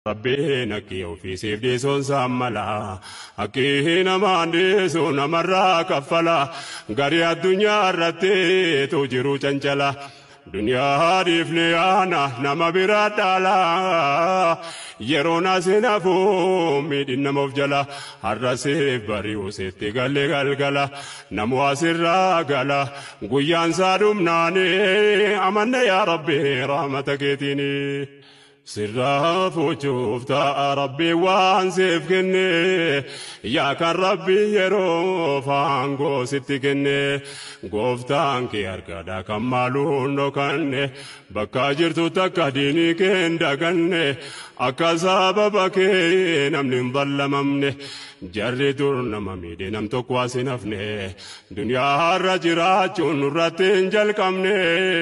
Rabbiin akkii ofiisiif dhiisuun saammala. Akkii namaan dhiisu namarraa kaffala. Garii addunyaa irratti tu jiru cancala. Duniyaa dhiifne yaana nama biraa dhaala. Yeroon asiin hafu miidhin nama of jala. Har'asiif bari'u sitti galee galgala. Namu asirraa gala. Guyyaan saa dhumnaani amanna yaa Rabbi rahmata keetiini. Sirraa fuuchuuf ta'a rabbi waan siif kenne yaa kan rabbi yeroo faangoo sitti kenne gooftaan kee argaadha kan maaluun dhokanne bakka jirtu takka diinii kee hin daganne akka sababa kee namni hin ballamamne jarri dur nama miidhe nam tokko as hin hafne duniyaa har'a jiraachuun nurratti hin jalqabne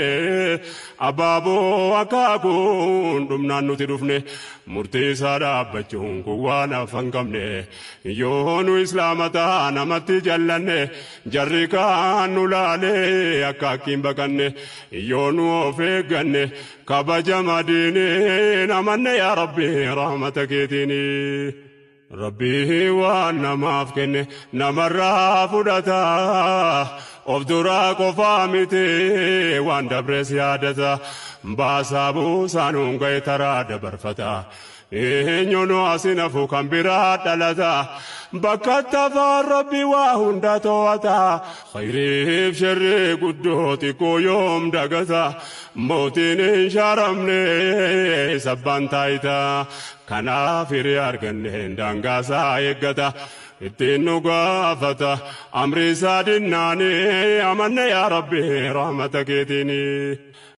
abaaboo akaakuun dhumnaan nuti dhufne murtii isaa dhaabbachuun kun waan afan qabne yoo nu islaama ta'a namatti jallanne jarri kaan nu laalee akka akkiin baqanne yoo nu of eegganne kabajama diinii namanne yaa rabbi rahmata keetiini. Rabbii waan namaaf kenne namarraa fudhata. Of duraa qofaa miti waan dabrees yaadata. Baasaa buusaan honga'e taraa dabarfata. Eenyuun asin hafu kan biraa dhalata. Bakka tafaan rabbi waa hunda to'ata. Khayriif sharri guddoo xiqqoo yoom dagata. Mootiin hin shaaramne sabbaan taayita. Kanaaf hiree arganne daangaasaa eeggata. Ittiin nu gaafata. Amri isaa dinnaanii amanne yaa rabbi rahmata keetiini.